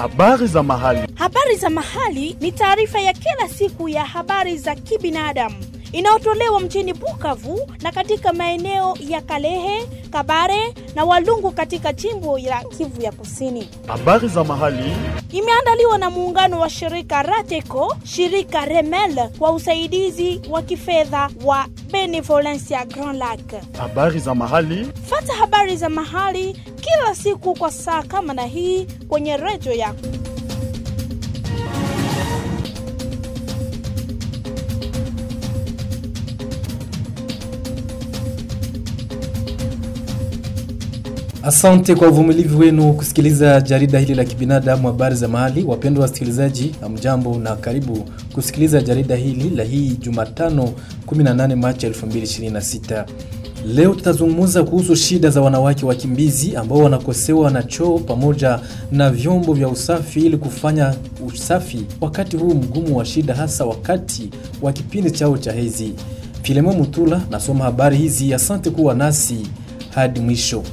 Habari za mahali. Habari za mahali ni taarifa ya kila siku ya habari za kibinadamu inayotolewa mjini Bukavu na katika maeneo ya Kalehe, Kabare na Walungu katika jimbo la Kivu ya Kusini. Habari za mahali. Imeandaliwa na muungano wa shirika Rateco, shirika Remel kwa usaidizi wa kifedha wa Benevolencia Grand Lac. Habari za mahali. Fata habari za mahali kila siku kwa saa kama na hii kwenye redio yako. Asante kwa uvumilivu wenu kusikiliza jarida hili la kibinadamu habari za mahali. Wapendwa wasikilizaji, hamjambo na karibu kusikiliza jarida hili la hii Jumatano 18 Machi 2026. Leo tutazungumza kuhusu shida za wanawake wakimbizi ambao wanakosewa na choo pamoja na vyombo vya usafi ili kufanya usafi wakati huu mgumu wa shida, hasa wakati wa kipindi chao cha hedhi. Filemo Mutula nasoma habari hizi. Asante kuwa nasi hadi mwisho.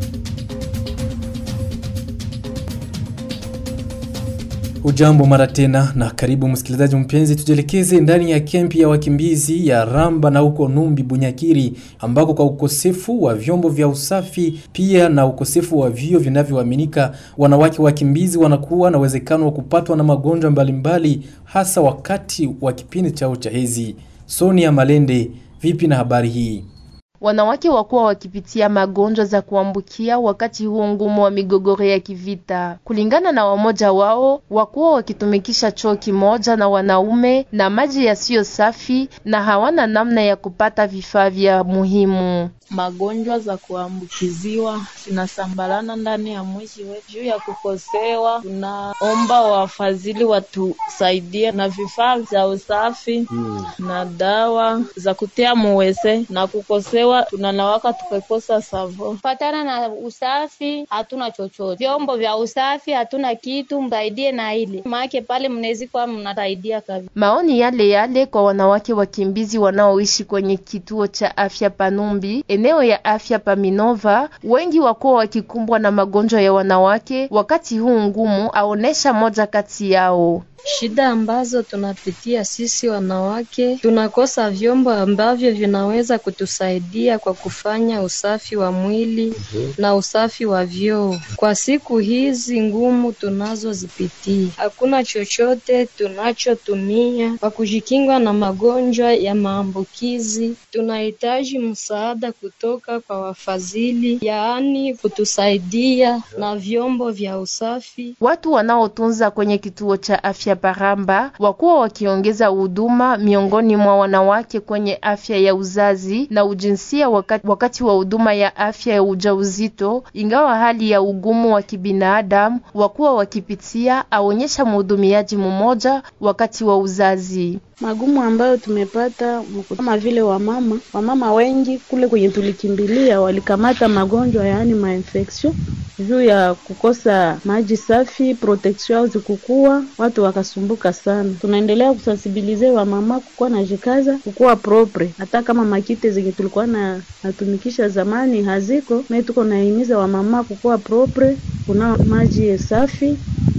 Ujambo mara tena na karibu msikilizaji mpenzi, tujielekeze ndani ya kempi ya wakimbizi ya Ramba na huko Numbi Bunyakiri, ambako kwa ukosefu wa vyombo vya usafi pia na ukosefu wa vio vinavyoaminika, wanawake wakimbizi wanakuwa na uwezekano wa kupatwa na magonjwa mbalimbali, hasa wakati wa kipindi chao cha hedhi. Sonia Malende, vipi na habari hii? Wanawake wakuwa wakipitia magonjwa za kuambukia wakati huo ngumu wa migogoro ya kivita. Kulingana na wamoja wao, wakuwa wakitumikisha choo kimoja na wanaume na maji yasiyo safi na hawana namna ya kupata vifaa vya muhimu. Magonjwa za kuambukiziwa zinasambalana ndani ya mwishi wetu. Juu ya kukosewa, tunaomba wafadhili watusaidie na vifaa vya usafi hmm, na dawa za kutia muwese na kukosewa, tunanawaka tukakosa savo. Patana na usafi hatuna chochote, vyombo vya usafi hatuna kitu, msaidie na ile maake pale mnezi kwa mnasaidia kabisa. Maoni yale yale kwa wanawake wakimbizi wanaoishi kwenye kituo cha afya Panumbi eneo ya afya Paminova, wengi wakuwa wakikumbwa na magonjwa ya wanawake wakati huu ngumu, aonesha moja kati yao. Shida ambazo tunapitia sisi wanawake, tunakosa vyombo ambavyo vinaweza kutusaidia kwa kufanya usafi wa mwili na usafi wa vyoo. Kwa siku hizi ngumu tunazozipitia, hakuna chochote tunachotumia kwa kujikinga na magonjwa ya maambukizi. Tunahitaji msaada kutoka kwa wafadhili, yaani kutusaidia na vyombo vya usafi. Watu wanaotunza kwenye kituo cha afya Paramba wakuwa wakiongeza huduma miongoni mwa wanawake kwenye afya ya uzazi na ujinsia wakati, wakati wa huduma ya afya ya ujauzito, ingawa hali ya ugumu wa kibinadamu wakuwa wakipitia, aonyesha mhudumiaji mmoja wakati wa uzazi. Magumu ambayo tumepata kama vile wamama, wamama wengi kule kwenye tulikimbilia walikamata magonjwa yaani mainfection juu ya kukosa maji safi, protection au zikukua, watu wakasumbuka sana. Tunaendelea kusensibilize wamama kukuwa na jikaza, kukuwa propre, hata kama makite zenye tulikuwa na natumikisha zamani haziko, me tuko naimiza wamama kukuwa propre, kuna maji safi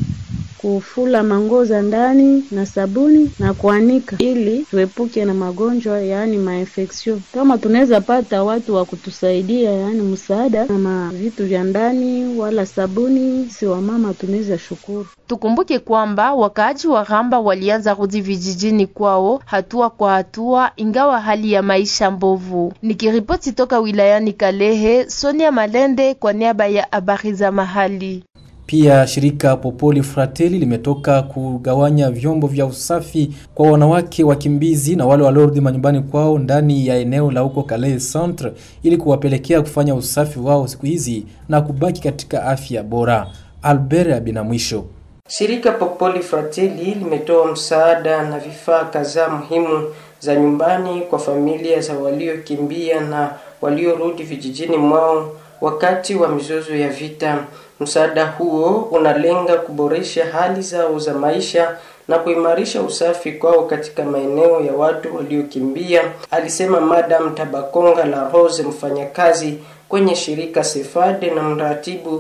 kufula manguo za ndani na sabuni na kuanika ili tuepuke na magonjwa yaani mainfection. Kama tunaweza pata watu wa kutusaidia yaani msaada na mavitu vya ndani wala sabuni, si wamama tunaweza shukuru. Tukumbuke kwamba wakaaji wa Ramba walianza rudi vijijini kwao hatua kwa hatua, ingawa hali ya maisha mbovu. Nikiripoti toka wilayani Kalehe, Sonia Malende kwa niaba ya habari za mahali. Pia shirika Popoli Fratelli limetoka kugawanya vyombo vya usafi kwa wanawake wakimbizi na wale waliorudi manyumbani kwao ndani ya eneo la huko Calais Centre ili kuwapelekea kufanya usafi wao siku hizi na kubaki katika afya bora. Albert Abinamwisho. Shirika Popoli Fratelli limetoa msaada na vifaa kadhaa muhimu za nyumbani kwa familia za waliokimbia na waliorudi vijijini mwao wakati wa mizozo ya vita. Msaada huo unalenga kuboresha hali zao za maisha na kuimarisha usafi kwao katika maeneo ya watu waliokimbia, alisema Madam Tabakonga la Rose, mfanyakazi kwenye shirika Sefade na mratibu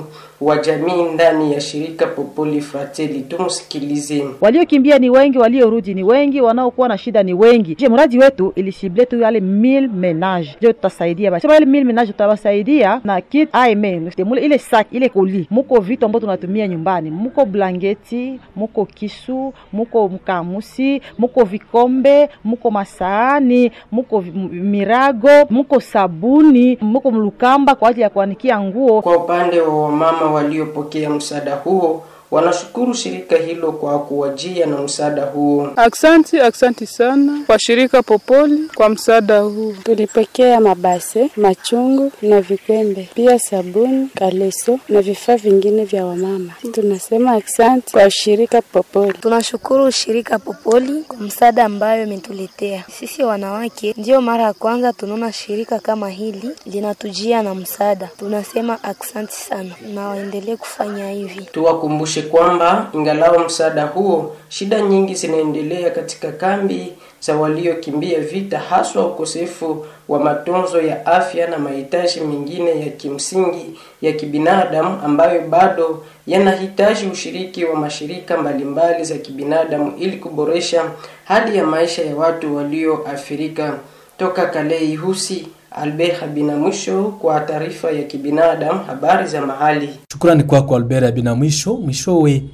wa jamii ndani ya shirika Popoli Fratelli. Tumsikilize. Waliokimbia ni wengi, waliorudi ni wengi, wanaokuwa na shida ni wengi. Je, mradi wetu ilisible tu yale 1000 menage, ndio tutasaidia basi. Sema yale 1000 menage tutawasaidia na kit aime mule ile sac ile koli, muko vitu ambavyo tunatumia nyumbani, muko blanketi, muko kisu, muko mkamusi, muko vikombe, muko masaani, muko vi- m- mirago, muko sabuni, muko mlukamba kwa ajili ya kuanikia nguo. Kwa upande wa wamama waliopokea msaada huo, wanashukuru shirika hilo kwa kuwajia na msaada huo. Aksanti, aksanti sana kwa shirika Popoli kwa msaada huu. Tulipokea mabase, machungu na vikwembe, pia sabuni, kaleso na vifaa vingine vya wamama. Tunasema asante kwa shirika Popoli. Tunashukuru shirika Popoli kwa msaada ambayo imetuletea sisi wanawake. Ndiyo mara ya kwanza tunaona shirika kama hili linatujia na msaada. Tunasema aksanti sana na waendelee kufanya hivi. Tuwakumbushe kwamba ingalao msaada huo, shida nyingi zinaendelea katika kambi za waliokimbia vita, haswa ukosefu wa matunzo ya afya na mahitaji mengine ya kimsingi ya kibinadamu ambayo bado yanahitaji ushiriki wa mashirika mbalimbali za kibinadamu ili kuboresha hali ya maisha ya watu walioathirika. Toka Kalei Husi, Albert Habina mwisho kwa taarifa ya kibinadamu, habari za mahali. Shukrani kwako Albert Abina. Mwisho mwishowe,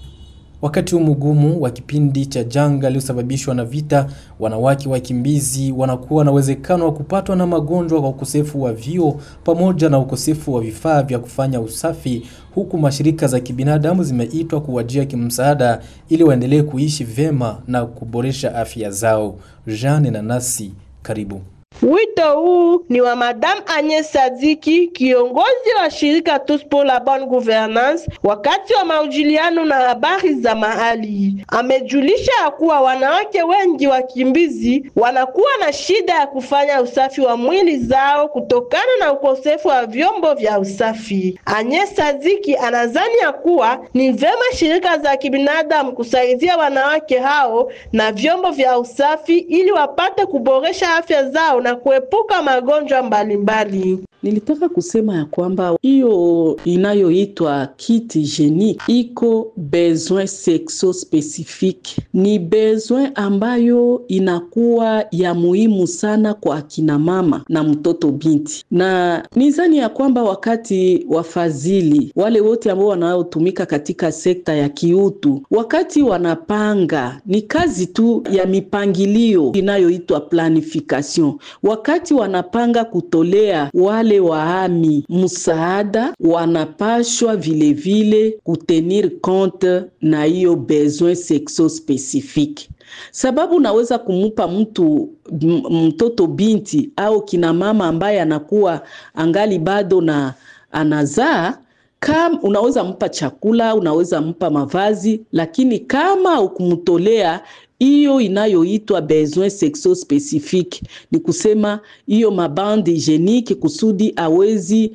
wakati huu mgumu wa kipindi cha janga iliyosababishwa na vita, wanawake wakimbizi wanakuwa na uwezekano wa kupatwa na magonjwa kwa ukosefu wa vyoo pamoja na ukosefu wa vifaa vya kufanya usafi, huku mashirika za kibinadamu zimeitwa kuwajia kimsaada ili waendelee kuishi vyema na kuboresha afya zao. Jeanne na nasi karibu. Wito huu ni wa Madame Agnes Sadiki, kiongozi wa shirika Tous pour la bonne gouvernance, wakati wa maujiliano na habari za mahali. Amejulisha ya kuwa wanawake wengi wakimbizi wanakuwa na shida ya kufanya usafi wa mwili zao kutokana na ukosefu wa vyombo vya usafi. Agnes Sadiki anazani ya kuwa ni vyema shirika za kibinadamu kusaidia wanawake hao na vyombo vya usafi ili wapate kuboresha afya zao na kuepuka magonjwa mbalimbali. Nilitaka kusema ya kwamba hiyo inayoitwa kit hygienique iko besoin sexo specifique, ni besoin ambayo inakuwa ya muhimu sana kwa akina mama na mtoto binti, na nizani ya kwamba wakati wafadhili wale wote ambao wanaotumika katika sekta ya kiutu, wakati wanapanga, ni kazi tu ya mipangilio inayoitwa planification, wakati wanapanga kutolea wale wahami msaada wanapashwa vilevile kutenir compte na hiyo besoin sexo specifique, sababu naweza kumupa mtu mtoto binti au kina mama ambaye anakuwa angali bado na anazaa kama unaweza mpa chakula, unaweza mpa mavazi, lakini kama ukumtolea hiyo inayoitwa besoin sexo specifique, ni kusema hiyo mabande hygienique kusudi awezi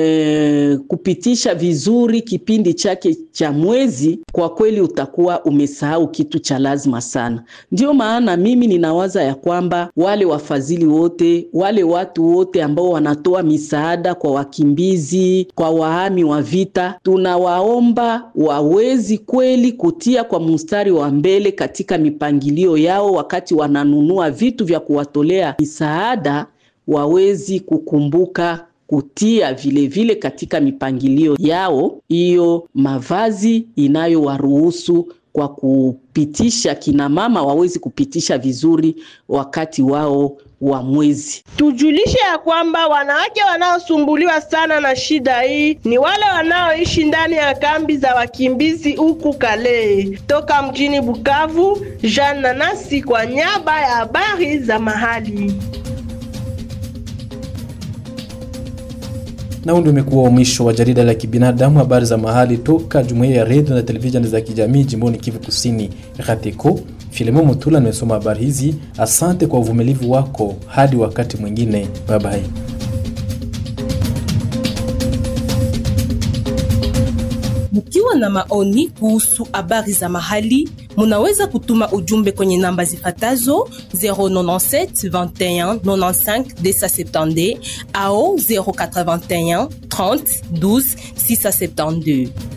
eh, kupitisha vizuri kipindi chake cha mwezi, kwa kweli utakuwa umesahau kitu cha lazima sana. Ndio maana mimi ninawaza ya kwamba wale wafadhili wote, wale watu wote ambao wanatoa misaada kwa wakimbizi, kwa wahami wa vita, tunawaomba wawezi kweli kutia kwa mstari wa mbele katika mipangilio yao, wakati wananunua vitu vya kuwatolea misaada, wawezi kukumbuka kutia vilevile vile katika mipangilio yao hiyo mavazi inayowaruhusu kwa kupitisha kina mama wawezi kupitisha vizuri wakati wao wa mwezi. Tujulishe ya kwamba wanawake wanaosumbuliwa sana na shida hii ni wale wanaoishi ndani ya kambi za wakimbizi huku Kale. Toka mjini Bukavu, Jean Nanasi kwa niaba ya habari za mahali. Na huu ndio umekuwa mwisho wa jarida la kibinadamu, habari za mahali toka jumuiya ya redio na televisheni za kijamii jimboni Kivu Kusini, RATECO. Filemon Mutula nimesoma habari hizi. Asante kwa uvumilivu wako, hadi wakati mwingine, bye bye. Mkiwa na maoni kuhusu habari za mahali, Munaweza kutuma ujumbe kwenye namba zifatazo 097 21 95 270 au 081 30 12 672.